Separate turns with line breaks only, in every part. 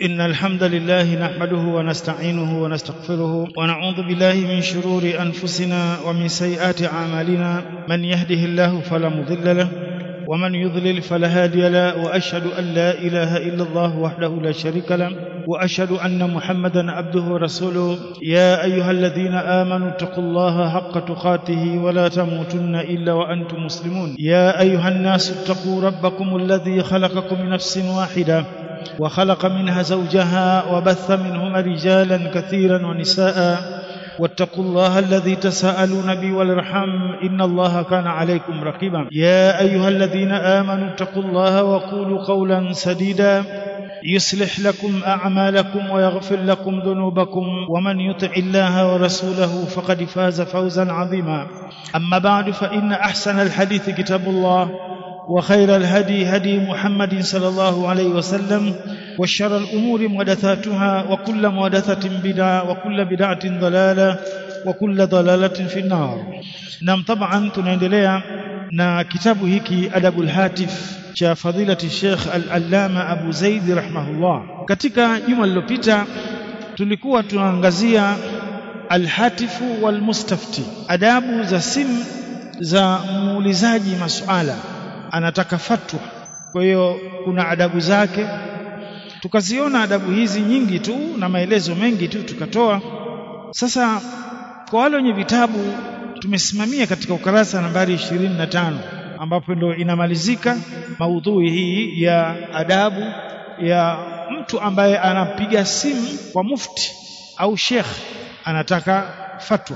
إن الحمد لله نحمده ونستعينه ونستغفره ونعوذ بالله من شرور أنفسنا ومن سيئات أعمالنا من يهده الله فلا مضل له ومن يضلل فلا هادي له وأشهد أن لا إله إلا الله وحده لا شريك له وأشهد أن محمدا عبده ورسوله يا أيها الذين آمنوا اتقوا الله حق تقاته ولا تموتن إلا وأنتم مسلمون يا أيها الناس اتقوا ربكم الذي خلقكم من نفس واحدة وخلق منها زوجها وبث منهما رجالا كثيرا ونساء واتقوا الله الذي تساءلون به والارحام ان الله كان عليكم رقيبا يا ايها الذين امنوا اتقوا الله وقولوا قولا سديدا يصلح لكم اعمالكم ويغفر لكم ذنوبكم ومن يطع الله ورسوله فقد فاز فوزا عظيما اما بعد فان احسن الحديث كتاب الله وخير الهدي هدي محمد صلى الله عليه وسلم وشر الأمور محدثاتها وكل محدثة بدعة وكل بدعة ضلالة وكل ضلالة في النار نعم طبعا tunaendelea na kitabu hiki Adabul Hatif cha fadilati Sheikh Al-Allama Abu Zaid rahimahullah katika juma lililopita tulikuwa tunaangazia Al-Hatifu wal Mustafti adabu za simu za muulizaji masuala anataka fatwa kwa hiyo kuna adabu zake tukaziona adabu hizi nyingi tu na maelezo mengi tu tukatoa sasa kwa wale wenye vitabu tumesimamia katika ukarasa nambari 25 ambapo ndo inamalizika maudhui hii ya adabu ya mtu ambaye anapiga simu kwa mufti au shekh anataka fatwa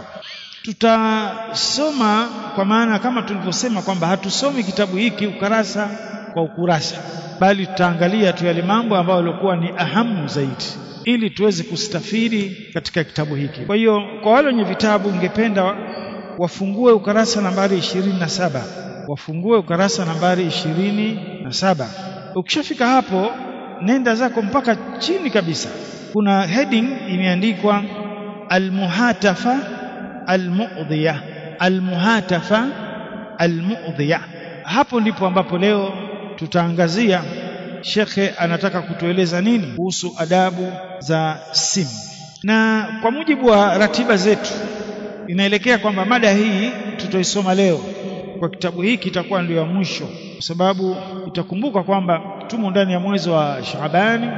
tutasoma kwa maana kama tulivyosema kwamba hatusomi kitabu hiki ukarasa kwa ukurasa bali tutaangalia tu yale mambo ambayo yalikuwa ni ahamu zaidi ili tuweze kustafiri katika kitabu hiki kwa hiyo kwa wale wenye vitabu ningependa wafungue ukarasa nambari ishirini na saba wafungue ukarasa nambari ishirini na saba ukishafika hapo nenda zako mpaka chini kabisa kuna heading imeandikwa almuhatafa almu'dhiya almuhatafa almu'dhiya hapo ndipo ambapo leo tutaangazia shekhe anataka kutueleza nini kuhusu adabu za simu na kwa mujibu wa ratiba zetu inaelekea kwamba mada hii tutaisoma leo kwa kitabu hiki itakuwa ndio ya mwisho kwa sababu itakumbuka kwamba tumo ndani ya mwezi wa Shaabani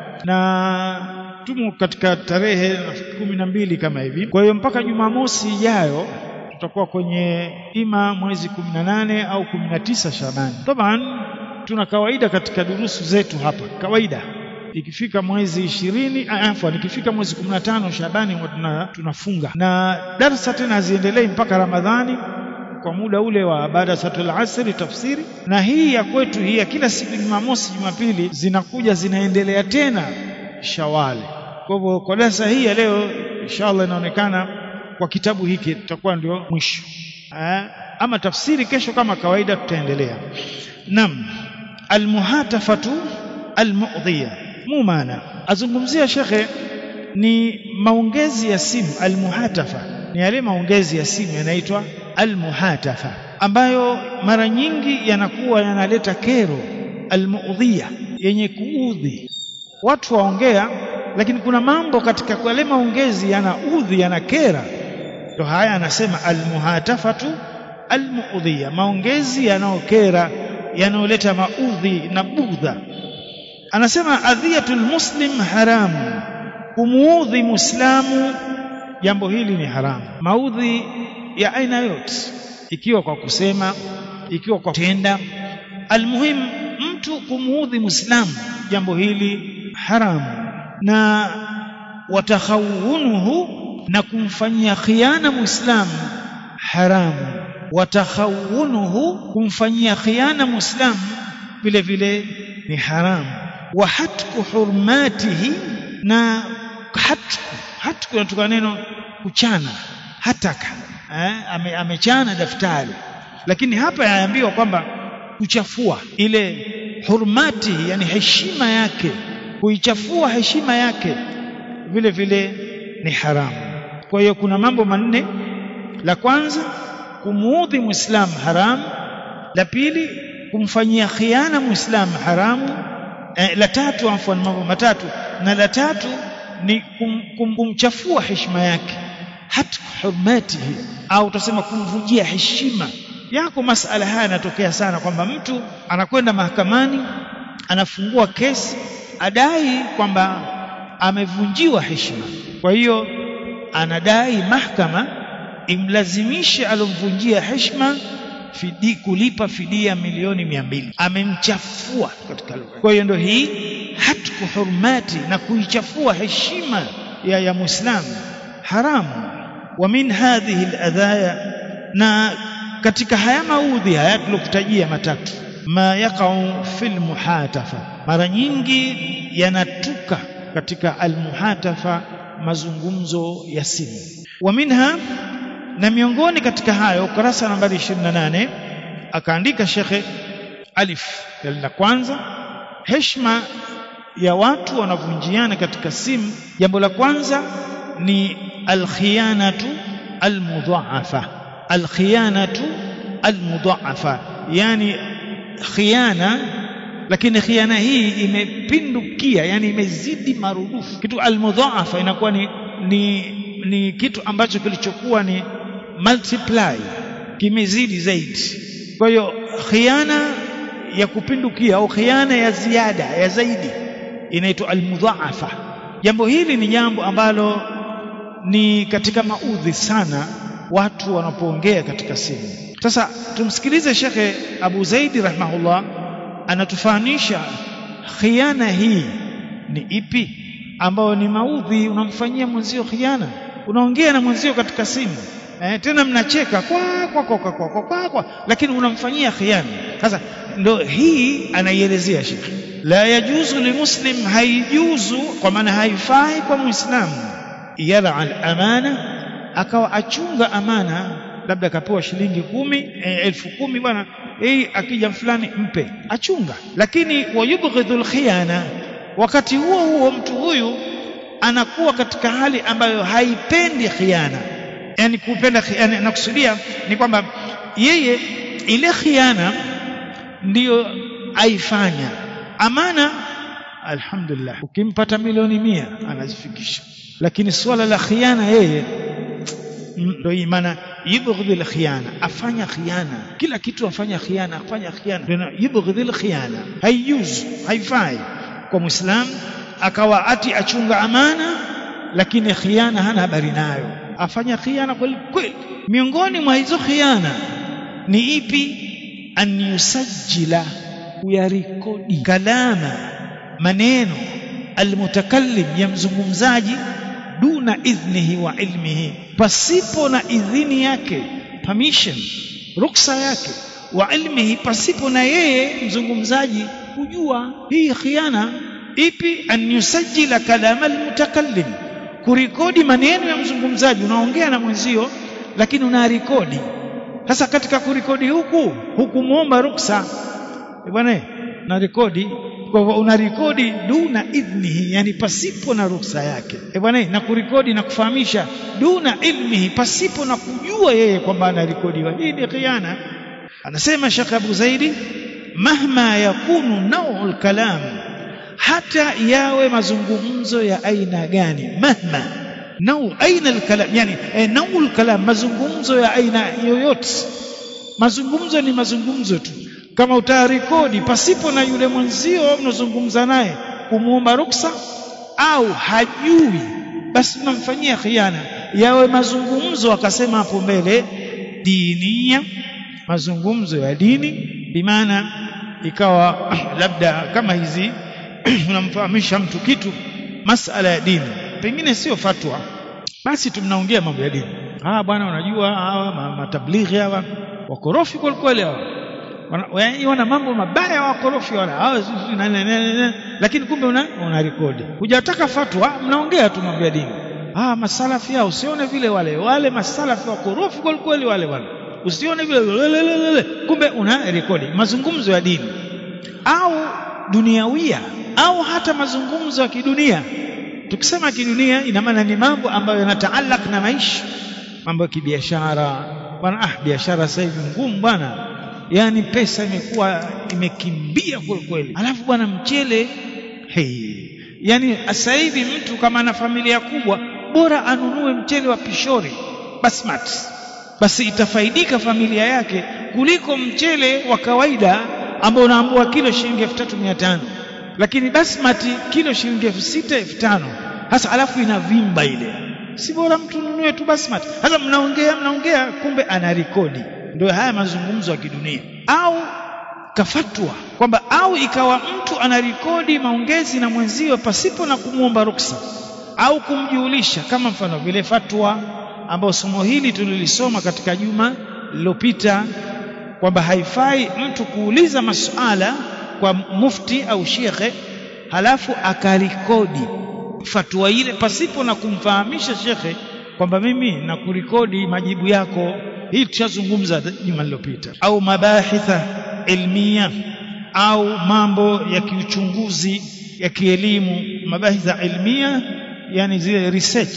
na tumo katika tarehe kumi na mbili kama hivi kwa hiyo mpaka Jumamosi ijayo tutakuwa kwenye ima mwezi kumi na nane au kumi na tisa Shabani taban tuna kawaida katika durusu zetu hapa kawaida ikifika mwezi ishirini afwan ikifika mwezi kumi na tano Shabani tuna, tunafunga na darsa tena haziendelei mpaka Ramadhani kwa muda ule wa baada salatul asri tafsiri na hii ya kwetu hii ya kila siku Jumamosi Jumapili zinakuja zinaendelea tena Shawali kwa hivyo kwa darasa hii ya leo inshallah inaonekana kwa kitabu hiki tutakuwa ndio mwisho ama tafsiri kesho kama kawaida tutaendelea nam almuhatafatu almu'dhiya mu maana azungumzia shekhe ni maongezi ya simu almuhatafa ni yale maongezi ya simu yanaitwa almuhatafa ambayo mara nyingi yanakuwa yanaleta kero almu'dhiya yenye kuudhi watu waongea lakini kuna mambo katika yale maongezi yanaudhi yanakera ndio haya anasema almuhatafatu almuudhiya maongezi yanayokera yanayoleta maudhi na budha anasema adhiyatul muslim haramu kumuudhi muislamu jambo hili ni haramu maudhi ya aina yote ikiwa kwa kusema ikiwa kwa kutenda almuhim mtu kumuudhi muislamu jambo hili haramu na watakhawunuhu na kumfanyia khiana muislamu haramu watakhawunuhu kumfanyia khiana muislamu vile vile ni haramu wa hatku hurmatihi na hatku hatku inatoka neno kuchana hataka eh, ame, amechana daftari lakini hapa yaambiwa kwamba kuchafua ile hurmatihi yani heshima yake kuichafua heshima yake vile vile ni haramu kwa hiyo kuna mambo manne la kwanza kumuudhi muislamu haramu la pili kumfanyia khiana muislamu haramu eh, la tatu afwan mambo matatu na la tatu ni kum, kum, kumchafua heshima yake hata hurmatihi au utasema kumvunjia heshima yako masala haya yanatokea sana kwamba mtu anakwenda mahakamani anafungua kesi adai kwamba amevunjiwa heshima kwa hiyo anadai mahakama imlazimishe alomvunjia heshima fidi kulipa fidia milioni mia mbili amemchafua katika lugha kwa hiyo ndio hii hatku hurmati na kuichafua heshima ya, ya muislamu haramu wa min hadhihi aladhaya na katika haya maudhi haya tulokutajia matatu ma yaqau fil muhatafa mara nyingi yanatuka katika almuhatafa mazungumzo ya simu wa minha na miongoni katika hayo ukurasa nambari 28 akaandika shekhe alif la kwanza heshima ya watu wanavunjiana katika simu jambo la kwanza ni alkhiyanatu almudhaafa alkhiyanatu almudhaafa yani khiana lakini khiana hii imepindukia yani imezidi marudufu kitu almudhaafa inakuwa ni, ni ni kitu ambacho kilichokuwa ni multiply kimezidi zaidi kwa hiyo khiana ya kupindukia au khiana ya ziada ya zaidi inaitwa almudhaafa jambo hili ni jambo ambalo ni katika maudhi sana watu wanapoongea katika simu sasa tumsikilize shekhe Abu Zaidi rahimahullah anatufahamisha khiana hii ni ipi ambayo ni maudhi unamfanyia mwenzio khiana unaongea na mwenzio katika simu eh, tena mnacheka kwa kwa kwa kwa kwa, kwa, kwa, kwa lakini unamfanyia khiana sasa ndo hii anaielezea shekhe la yajuzu limuslim haijuzu kwa maana haifai kwa muislamu yara al-amana akawa achunga amana labda akapewa shilingi kumi e, elfu kumi bwana hii akija fulani mpe achunga lakini wayubghidhul khiyana wakati huo huo mtu huyu anakuwa katika hali ambayo haipendi khiana yani kupenda khiana nakusudia ni kwamba yeye ile khiana ndiyo aifanya amana alhamdulillah ukimpata milioni mia anazifikisha lakini swala la khiana yeye ndio hii maana yubghidhil khiyana afanya khiyana kila kitu afanya khiyana afanya khiyana ndio yubghidhil khiyana haijuzu haifai kwa muislam akawa ati achunga amana lakini khiyana hana habari nayo afanya khiyana kweli kweli miongoni mwa hizo khiyana ni ipi an yusajjila kuyarekodi kalama maneno almutakallim ya mzungumzaji duna idhnihi wa ilmihi pasipo na idhini yake permission ruksa yake wa ilmihi pasipo na yeye mzungumzaji kujua hii khiana ipi an yusajjila kalama almutakallim kurekodi maneno ya mzungumzaji unaongea na mwenzio lakini unarekodi sasa katika kurekodi huku hukumwomba ruksa bwana na rekodi kwa hivyo unarekodi duna idhnihi yani pasipo na ruksa yake e bwana na kurekodi na kufahamisha duna ilmihi pasipo na kujua yeye kwamba anarekodiwa hii ni khiana anasema Sheikh Abu Zaidi mahma yakunu naw'ul kalam hata yawe mazungumzo ya aina gani mahma nau aina alkalam yani e, nauul kalam mazungumzo ya aina yoyote mazungumzo ni mazungumzo tu kama utarekodi pasipo na yule mwenzio mnazungumza naye kumwomba ruksa au hajui basi unamfanyia khiana yawe mazungumzo akasema hapo mbele dinia mazungumzo ya dini bimaana ikawa labda kama hizi unamfahamisha mtu kitu masala ya dini pengine sio fatwa basi tumnaongea mambo ya dini ah bwana unajua hawa matablighi hawa wakorofi kweli kweli hawa wana, wana mambo mabaya wakorofi wala hawa lakini kumbe una, una rekodi hujataka fatwa mnaongea tu mambo ya dini ah masalafi hao usione vile wale wale masalafi wakorofi kweli kweli wale wale usione vile kumbe una rekodi mazungumzo ya dini au duniawia au hata mazungumzo ya kidunia tukisema kidunia ina maana ni mambo ambayo yanataalak na maisha mambo ya kibiashara bwana ah biashara sasa hivi ngumu bwana yani pesa imekuwa imekimbia kweli kweli alafu bwana mchele hey. yani sasa hivi mtu kama ana familia kubwa bora anunue mchele wa pishori basmati basi itafaidika familia yake kuliko mchele wa kawaida ambao unaambua kilo shilingi elfu tatu mia tano lakini basmati kilo shilingi elfu sita elfu tano hasa alafu inavimba ile si bora mtu nunue tu basmati sasa mnaongea mnaongea kumbe ana rekodi ndio haya mazungumzo ya kidunia au kafatwa kwamba au ikawa mtu anarekodi maongezi na mwenzio pasipo na kumwomba ruksa au kumjulisha kama mfano vile fatwa ambayo somo hili tulilisoma katika juma lililopita kwamba haifai mtu kuuliza masuala kwa mufti au shekhe halafu akarekodi fatwa ile pasipo na kumfahamisha shekhe kwamba mimi nakurekodi majibu yako hii tushazungumza juma lililopita au mabahitha ilmia au mambo ya kiuchunguzi ya kielimu mabahitha ilmia yani zile research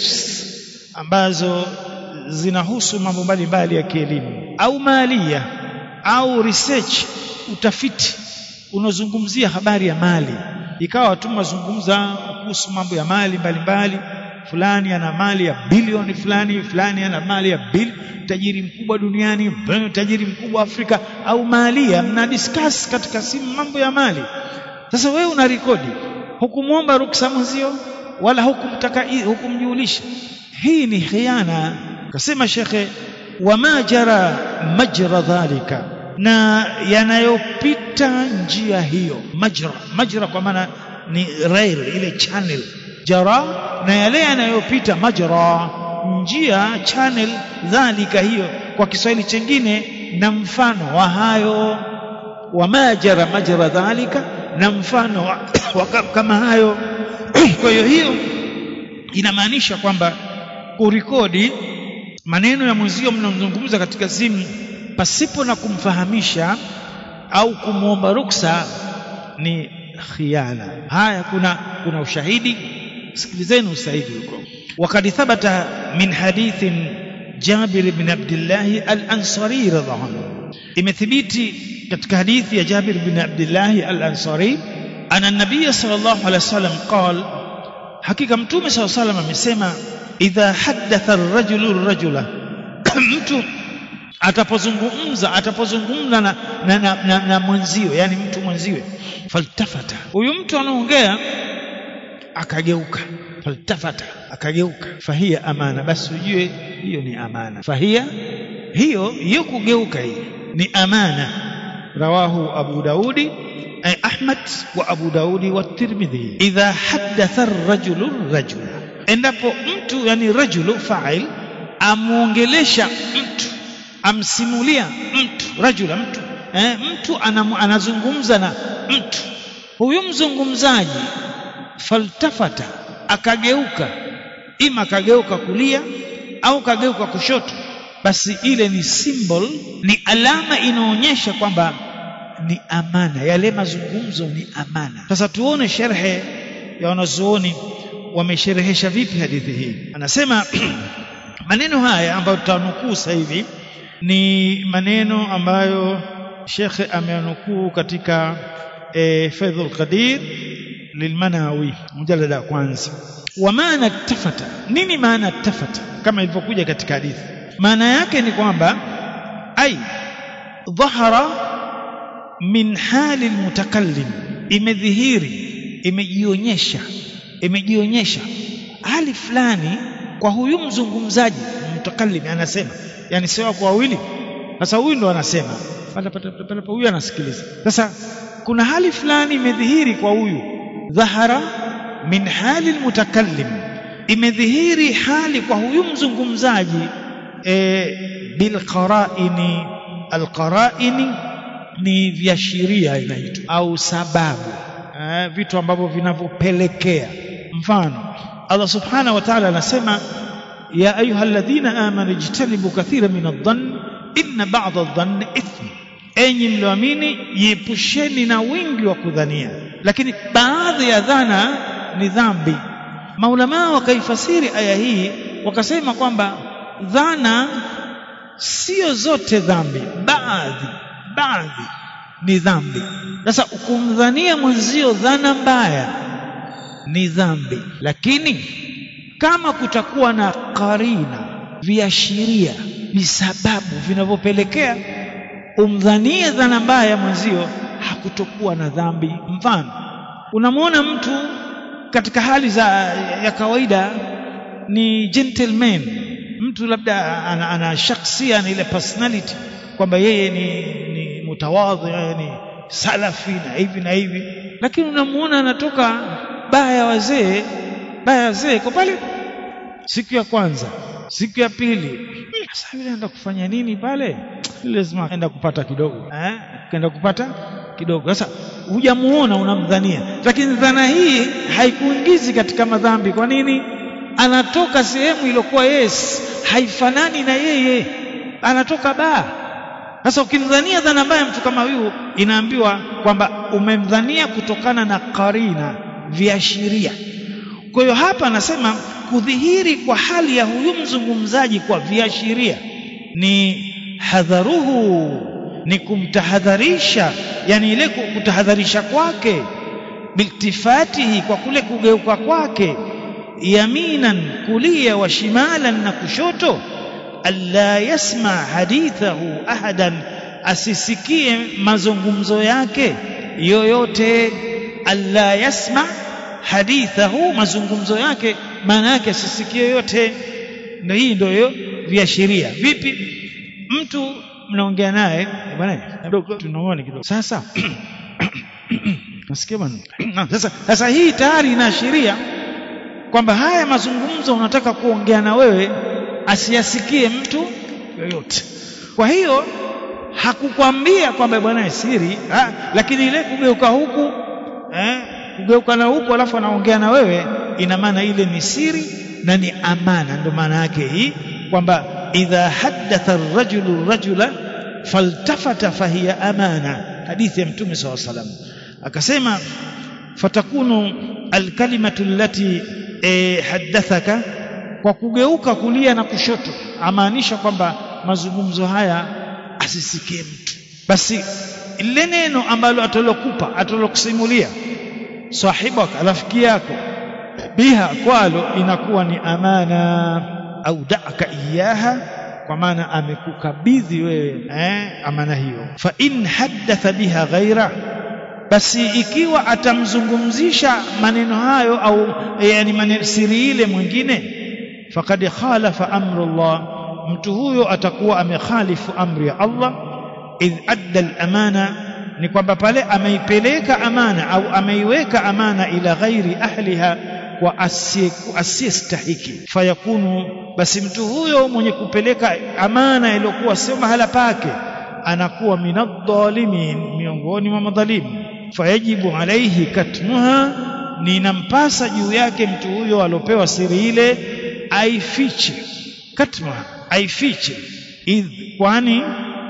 ambazo zinahusu mambo mbalimbali ya kielimu au malia au research utafiti unaozungumzia habari ya mali ikawa tu mazungumza kuhusu mambo ya mali mbalimbali fulani ana mali ya bilioni fulani fulani ana mali ya bil tajiri mkubwa duniani tajiri mkubwa Afrika au malia mna discuss katika simu mambo ya mali sasa wewe una rekodi hukumwomba ruksa mwenzio wala hukumtaka hukumjulisha hii ni khiana kasema shekhe wama jara majra dhalika na yanayopita njia hiyo majra majra kwa maana ni rail ile channel jara na yale yanayopita majra njia channel dhalika hiyo kwa Kiswahili chengine na mfano wa hayo wama jara majra dhalika na mfano wa, wa kama hayo kwa hiyo hiyo inamaanisha kwamba kurekodi maneno ya mwenzio mnamzungumza katika simu pasipo na kumfahamisha au kumwomba ruksa ni khiana haya kuna kuna ushahidi sikilizeni ushahidi huko وقد ثبت من حديث جابر بن عبد الله الأنصاري رضي الله عنه imethibiti katika hadithi ya Jabir bin Abdullah al-Ansari ana nabiy sallallahu alaihi wasallam qala hakika mtume sallallahu alaihi wasallam amesema idha haddatha ar-rajulu ar-rajula mtu atapozungumza atapozungumza na, na, na, na, na mwenzio yani mtu mwenziwe faltafata huyu mtu anaongea akageuka faltafata akageuka fahia amana basi ujue hiyo ni amana fahia hiyo hiyo kugeuka hii ni amana rawahu abu daudi ay ahmad wa abu daudi wa tirmidhi idha haddatha ar-rajulu rajula endapo mtu yani rajulu fa'il amuongelesha mtu amsimulia mtu rajula mtu eh, mtu anam, anazungumza na mtu huyu mzungumzaji faltafata akageuka ima akageuka kulia au kageuka kushoto basi ile ni symbol ni alama inaonyesha kwamba ni amana yale mazungumzo ni amana sasa tuone sherhe ya wanazuoni wamesherehesha vipi hadithi hii anasema maneno haya ambayo tutanukuu sasa hivi ni maneno ambayo shekhe ameanukuu katika e, Faidhul Qadir lilmanawi mjalada wa kwanza wa maana tafata nini maana tafata kama ilivyokuja katika hadithi maana yake ni kwamba ai dhahara min hali almutakallim imedhihiri imejionyesha imejionyesha hali fulani kwa huyu mzungumzaji mutakallim anasema yani sio kwa wawili sasa huyu ndo anasema huyu anasikiliza sasa kuna hali fulani imedhihiri kwa huyu dhahara min hali almutakallim imedhihiri hali kwa huyu mzungumzaji e, bilqaraini alqaraini ni viashiria inaitwa au sababu e, vitu ambavyo vinavyopelekea mfano Allah subhanahu wa ta'ala anasema ya ayuha alladhina amanu ijtanibu kathira min adh-dhann inna ba'dha adh-dhanni ithm enyi mlioamini jiepusheni na wingi wa kudhania lakini baadhi ya dhana ni dhambi maulamaa wakaifasiri aya hii wakasema kwamba dhana sio zote dhambi baadhi baadhi ni dhambi sasa kumdhania mwenzio dhana mbaya ni dhambi lakini kama kutakuwa na karina viashiria visababu vinavyopelekea umdhanie dhana mbaya mwenzio hakutokuwa na dhambi mfano unamwona mtu katika hali za ya kawaida ni gentleman mtu labda ana, ana shaksia na ile personality kwamba yeye ni, ni mutawadhi ni salafi na hivi na hivi lakini unamuona anatoka baa ya wazee baa ya wazee kwa pale siku ya kwanza siku ya pili sasa yule anaenda kufanya nini pale lazima aenda kupata kidogo eh kaenda kupata kidogo sasa hujamuona unamdhania lakini dhana hii haikuingizi katika madhambi kwa nini anatoka sehemu iliyokuwa yes haifanani na yeye anatoka baa sasa ukimdhania dhana mbaya mtu kama huyu inaambiwa kwamba umemdhania kutokana na karina viashiria kwa hiyo hapa anasema kudhihiri kwa hali ya huyu mzungumzaji kwa viashiria ni hadharuhu ni kumtahadharisha yani ile kutahadharisha kwake biltifatihi kwa kule kugeuka kwake yaminan kulia wa shimalan na kushoto alla yasma hadithahu ahadan asisikie mazungumzo yake yoyote alla yasma hadithahu mazungumzo yake maana yake asisikie yoyote na hii ndio viashiria vipi mtu mnaongea naye bwana kidogo tunaona kidogo sasa nasikia bwana sasa sasa hii tayari inaashiria kwamba haya mazungumzo unataka kuongea na wewe asiyasikie mtu yoyote kwa hiyo hakukwambia kwamba bwana siri ha, lakini ile kugeuka huku eh, kugeuka na huku alafu anaongea na wewe ina maana ile ni siri na ni amana ndio maana yake hii kwamba idha haddatha ar-rajulu rajula faltafata fahiya amana hadithi ya mtume SAW salam akasema fatakunu alkalimatu allati e, haddathaka kwa kugeuka kulia na kushoto amaanisha kwamba mazungumzo haya asisikie mtu basi lile neno ambalo atalokupa atalokusimulia sahibaka rafiki yako biha kwalo inakuwa ni amana au da'aka iyaha kwa maana amekukabidhi wewe eh, amana hiyo fa in haddatha biha ghaira basi ikiwa atamzungumzisha maneno hayo au yani maneno siri ile mwingine faqad khalafa amru Allah mtu huyo atakuwa amekhalifu amri ya Allah idh adda al-amana ni kwamba pale ameipeleka amana au ameiweka amana ila ghairi ahliha kwa asiyestahiki fayakunu basi mtu huyo mwenye kupeleka amana iliyokuwa sio mahala pake anakuwa minadh-dhalimin miongoni mwa madhalimu fayajibu alaihi katmuha ninampasa juu yake mtu huyo aliopewa siri ile aifiche katmuha aifiche idh kwani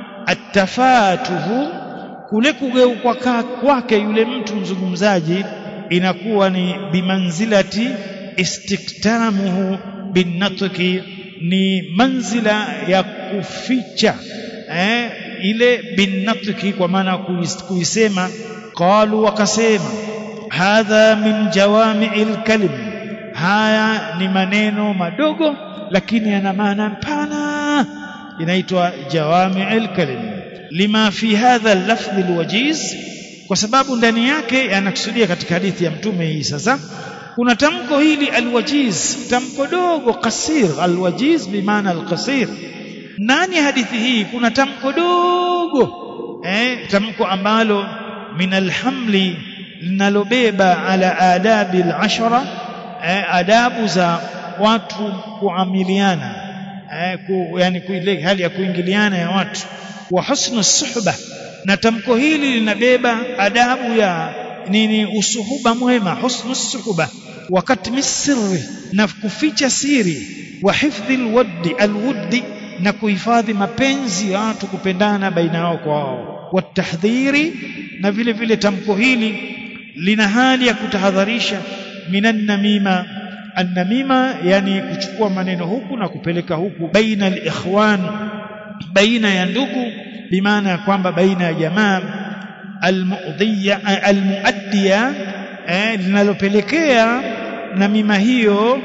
atafatuhu kule kugeuka kwake yule mtu mzungumzaji inakuwa ni bimanzilati istiktamuhu binnatki ni manzila ya kuficha eh, ile binnatki kwa maana kuisema qalu wakasema hadha min jawami'il kalim haya ni maneno madogo lakini yana maana pana inaitwa jawami'il kalim lima fi hadha al-lafdh al-wajiz kwa sababu ndani yake yanakusudia katika hadithi ya mtume hii sasa kuna tamko hili alwajiz tamko dogo kasir alwajiz bimaana alqasir ndani ya hadithi hii kuna tamko dogo eh tamko ambalo min alhamli linalobeba ala adabi alashara eh, adabu za watu kuamiliana eh, ku, yani kuile hali ya kuingiliana ya watu wa husnu suhba na tamko hili linabeba adabu ya nini usuhuba mwema husnu suhba wakati misri na kuficha siri wa hifdhi alwaddi alwuddi na kuhifadhi mapenzi ya watu kupendana baina yao kwa wao watahdhiri na vile vile tamko hili lina hali ya kutahadharisha minan namima annamima yani kuchukua maneno huku na kupeleka huku baina alikhwan baina ya ndugu bimaana ya kwamba baina ya jamaa almuadhiya almuaddiya eh, linalopelekea namima hiyo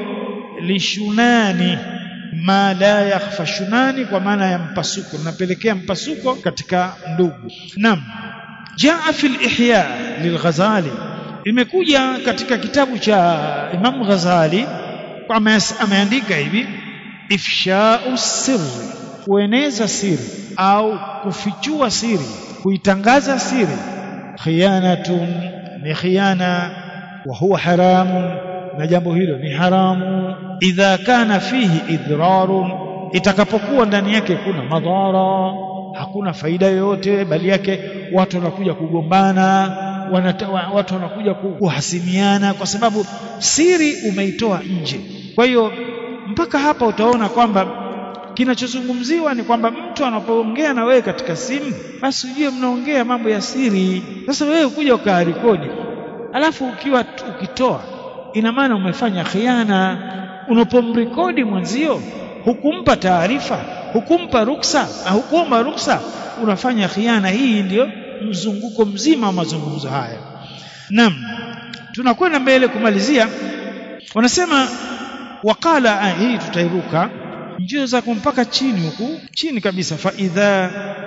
lishunani ma la yakhfa shunani kwa maana ya mpasuko linapelekea mpasuko katika ndugu naam jaa fi al-ihya lil-ghazali imekuja katika kitabu cha Imam Ghazali ameandika hivi ifsha'u sirri kueneza siri au kufichua siri kuitangaza siri khiyanatun ni khiyana wa huwa haramun na jambo hilo ni haramu idha kana fihi idrarun itakapokuwa ndani yake kuna madhara hakuna faida yoyote bali yake watu wanakuja kugombana wanata, watu wanakuja kuhasimiana kwa sababu siri umeitoa nje kwa hiyo mpaka hapa utaona kwamba kinachozungumziwa ni kwamba mtu anapoongea na wewe katika simu basi ujue mnaongea mambo ya siri sasa wewe kuja ukarekodi alafu ukiwa ukitoa ina maana umefanya khiana unapomrekodi mwenzio hukumpa taarifa hukumpa ruksa na hukuomba ruksa unafanya khiana hii ndiyo mzunguko mzima wa mazungumzo haya naam tunakwenda mbele kumalizia wanasema wakala hii tutairuka njio za mpaka chini huku chini kabisa fa idha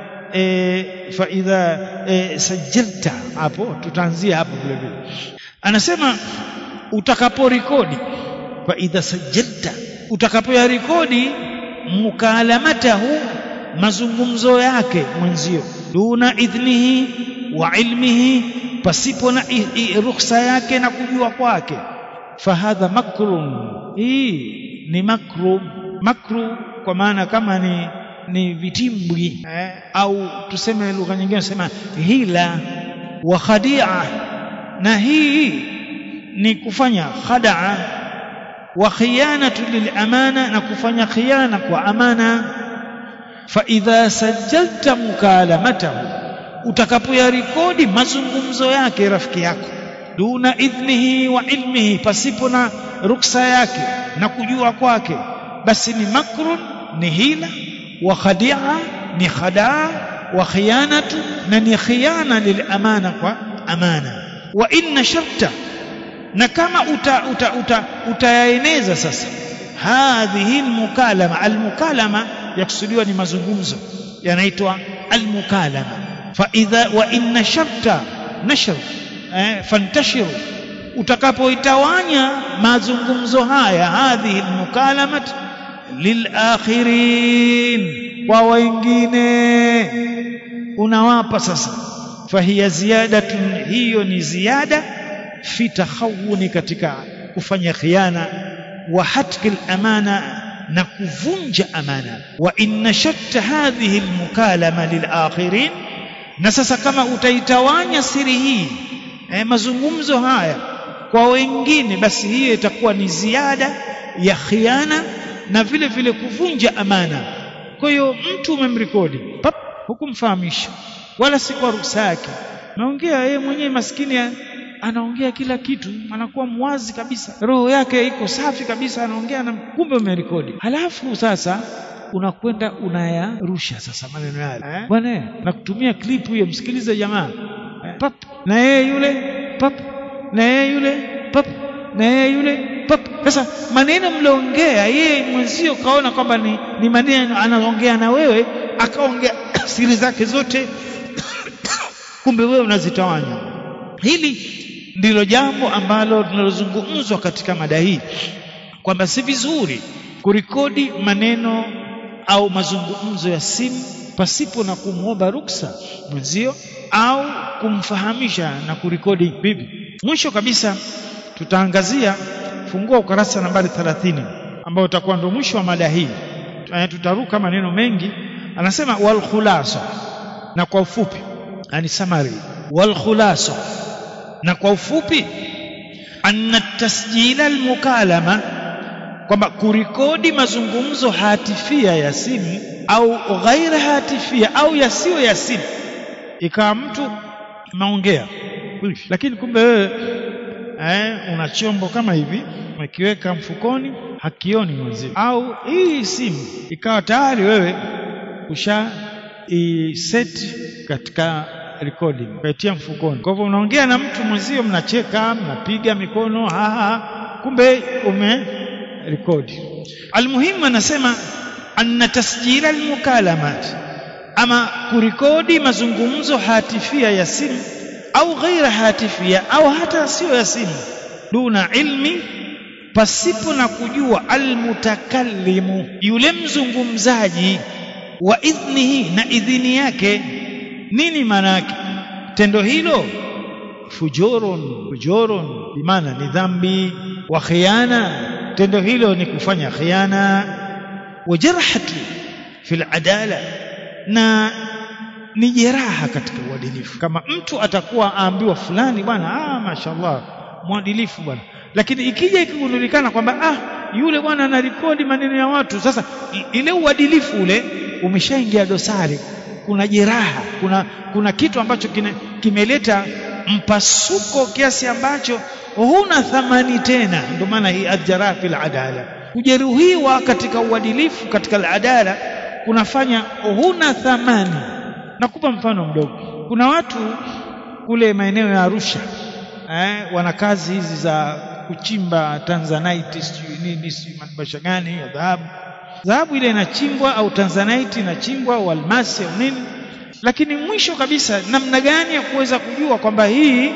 e, fa idha e, sajilta hapo tutaanzia hapo vile vile anasema utakaporekodi fa idha sajilta utakapoyarekodi mukalamatahu mazungumzo yake mwenzio duna idhnihi wa ilmihi pasipo na ruhusa yake na kujua kwake fahadha makrun hii ni makru makru kwa maana kama ni ni vitimbwi eh, au tuseme lugha nyingine sema hila wa khadia na hii ni kufanya khadaa wa khiyanatu lilamana na kufanya khiana kwa amana fa idha sajjalta mukalamatahu utakapoyarekodi mazungumzo yake rafiki yako duna idhnihi wa ilmihi pasipo na ruksa yake na kujua kwake basi ni makrun ni hila wa khadia ni khadaa wa khiyanatu na ni khiyana lilamana kwa amana wa inna sharta na kama uta, uta, uta, utayaeneza sasa hadhihi almukalama almukalama yakusudiwa ni mazungumzo yanaitwa almukalama fa idha wa inna sharta nashr eh, fantashiru utakapoitawanya mazungumzo haya hadhihi almukalamat lilakhirin kwa wengine unawapa sasa fahiya ziyadatun hiyo ni ziada fi takhawuni katika kufanya khiana wa hatki amana na kuvunja amana wa inna shatta hadhihi almukalama lilakhirin na sasa kama utaitawanya siri hii eh, mazungumzo haya kwa wengine basi hiyo itakuwa ni ziada ya khiana na vile vile kuvunja amana kwa hiyo mtu umemrekodi pap hukumfahamisha wala si kwa ruhusa yake naongea yeye mwenyewe maskini anaongea kila kitu anakuwa mwazi kabisa roho yake iko safi kabisa anaongea na kumbe umerekodi halafu sasa unakwenda unayarusha sasa maneno yale eh? bwana na kutumia klipu hiyo msikilize jamaa eh? pap na yeye yule pap na yeye yule pap na yeye yule pap sasa maneno mliongea yeye mwenzio kaona kwamba ni, ni maneno anaongea na wewe akaongea siri zake zote kumbe wewe unazitawanya hili ndilo jambo ambalo linalozungumzwa katika mada hii kwamba si vizuri kurekodi maneno au mazungumzo ya simu pasipo na kumwomba ruksa mwenzio au kumfahamisha na kurekodi bibi mwisho kabisa tutaangazia fungua ukarasa nambari 30 ambao utakuwa ndio mwisho wa mada hii tutaruka maneno mengi anasema wal khulasa na kwa ufupi yani summary wal khulasa na kwa ufupi anna tasjila almukalama kwamba kurekodi mazungumzo hatifia ya simu au ghaira hatifia au yasiyo ya simu ikawa mtu maongea lakini kumbe wewe eh, una chombo kama hivi umekiweka mfukoni hakioni mwenzio au hii simu ikawa tayari wewe usha iset katika recording ukaitia mfukoni. Kwa hivyo unaongea na mtu mwenzio, mnacheka, mnapiga mikono, haha, kumbe ume rekodi. Almuhimu anasema anna tasjila almukalamat, ama kurekodi mazungumzo hatifia ya simu au ghaira hatifia au hata siyo ya simu, duna ilmi, pasipo na kujua almutakallimu, yule mzungumzaji, wa idhnihi, na idhini yake. Nini maana yake tendo hilo? Fujurun, fujurun bimaana ni dhambi, wa khiana, tendo hilo ni kufanya khiana, wa jarhatu fil adala, na ni jeraha katika uadilifu. Kama mtu atakuwa aambiwa fulani bwana, ah, mashaallah mwadilifu bwana, lakini ikija ikigundulikana kwamba ah, yule bwana anarekodi maneno ya watu, sasa ile uadilifu ule umeshaingia dosari, kuna jeraha, kuna, kuna kitu ambacho kine, kimeleta mpasuko kiasi ambacho huna thamani tena. Ndio maana hii aljaraha fil adala, kujeruhiwa katika uadilifu katika aladala kunafanya huna thamani. Nakupa mfano mdogo. Kuna watu kule maeneo ya Arusha eh, wana kazi hizi za kuchimba tanzanite, sijui nini, sijui madibasha gani ya dhahabu. Dhahabu ile inachimbwa au tanzanite inachimbwa au almasi au nini, lakini mwisho kabisa, namna gani ya kuweza kujua kwamba hii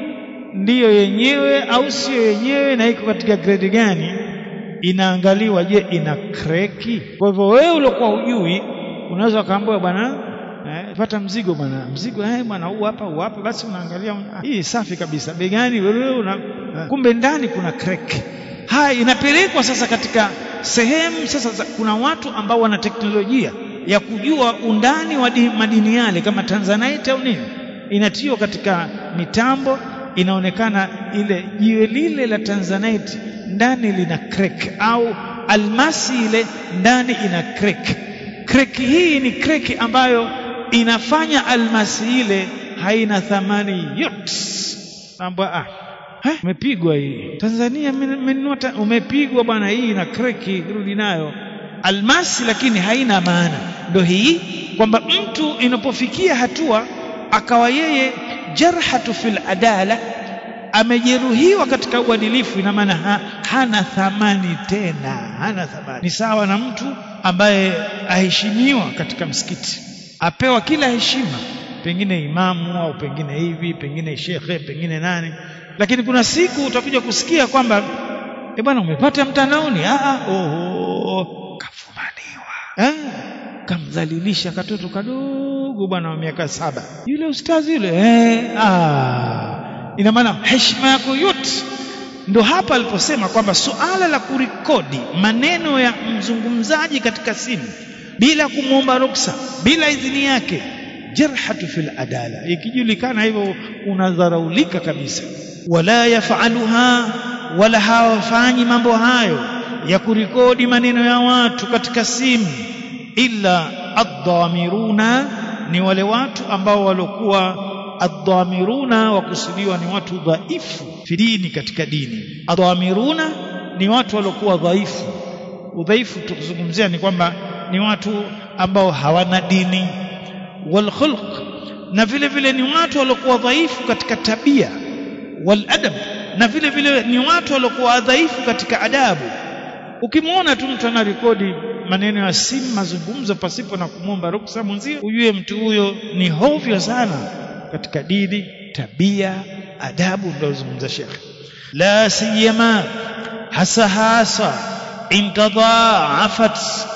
ndiyo yenyewe au sio yenyewe na iko katika grade gani? Inaangaliwa, je, ina kreki? Kwa hivyo wewe uliokuwa hujui unaweza ukaambiwa bwana Eh, pata mzigo bwana, mzigo eh bwana, huu hapa huu hapa, basi unaangalia ah, hii safi kabisa, bei gani wewe una eh, kumbe ndani kuna crack. Haya, inapelekwa sasa katika sehemu sasa za, kuna watu ambao wana teknolojia ya kujua undani wa di, madini yale kama tanzanite au nini, inatiwa katika mitambo, inaonekana ile jiwe lile la tanzanite ndani lina crack, au almasi ile ndani ina crack. Crack hii ni crack ambayo inafanya almasi ile haina thamani yote. Mambo ah, eh, umepigwa hii Tanzania, mmenunua umepigwa bwana, hii ina kreki, rudi nayo almasi, lakini haina maana. Ndio hii kwamba mtu inapofikia hatua akawa yeye jarhatu fil adala, amejeruhiwa katika uadilifu, ina maana ha, hana thamani tena, hana thamani. Ni sawa na mtu ambaye aheshimiwa katika msikiti apewa kila heshima, pengine imamu au pengine hivi, pengine shekhe, pengine nani, lakini kuna siku utakuja kusikia kwamba e bwana, umepata mtandaoni, ah, oh, kafumaniwa, eh, kamdhalilisha katoto kadogo bwana wa miaka saba, yule ustazi yule, eh, ah, ina maana heshima yako yote. Ndo hapa aliposema kwamba suala la kurekodi maneno ya mzungumzaji katika simu bila kumwomba ruksa, bila idhini yake, jarhatu fil adala. Ikijulikana hivyo, unadharaulika kabisa. Wala yafaluha, wala hawafanyi mambo hayo ya kurekodi maneno ya watu katika simu, illa adhamiruna, ni wale watu ambao waliokuwa adhamiruna, wakusudiwa ni watu dhaifu fi dini, katika dini. Adhamiruna ni watu waliokuwa dhaifu. Udhaifu tukizungumzia ni kwamba ni watu ambao hawana dini wal khulq, na vile vile ni watu waliokuwa dhaifu katika tabia wal adab, na vile vile ni watu waliokuwa dhaifu katika adabu. Ukimwona tu mtu anarekodi maneno ya simu, mazungumzo pasipo na kumwomba ruksa mwenzio, ujue mtu huyo ni hovyo sana katika dini, tabia, adabu. Ndio zungumza Shekhe, la siyama hasa hasa intadhaafat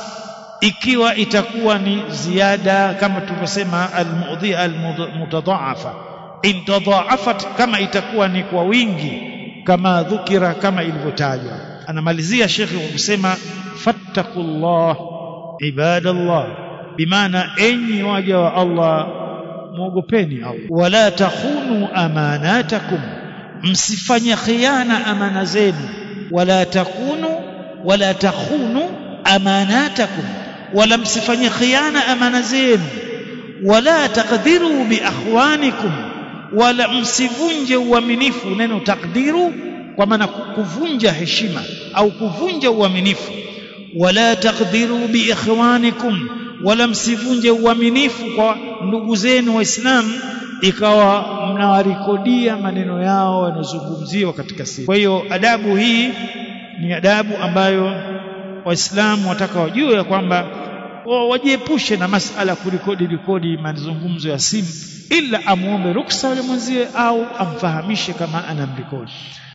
ikiwa itakuwa ni ziada kama tulivyosema, almudhia almutadhaafa, intadhaafat, kama itakuwa ni kwa wingi, kama dhukira, kama ilivyotajwa. Anamalizia shekhe kwa kusema fattaqullah ibadallah, bimaana enyi waja wa Allah mwogopeni Allah, wala takhunu amanatakum, msifanye khiana amana zenu, wala takunu wala takhunu amanatakum wala msifanye khiana amana zenu, wala taqdiru bi akhwanikum, wala msivunje uaminifu. Neno taqdiru kwa maana kuvunja heshima au kuvunja uaminifu. Wala taqdiru bi ikhwanikum, wala msivunje uaminifu kwa ndugu zenu waislamu ikawa mnawarekodia maneno yao yanayozungumziwa katika simu kwa hiyo adabu hii ni adabu ambayo waislamu wataka wajue ya kwamba wajiepushe na masala kurekodi rekodi mazungumzo ya simu ila amuombe ruksa yule mwenzie au amfahamishe kama anamrekodi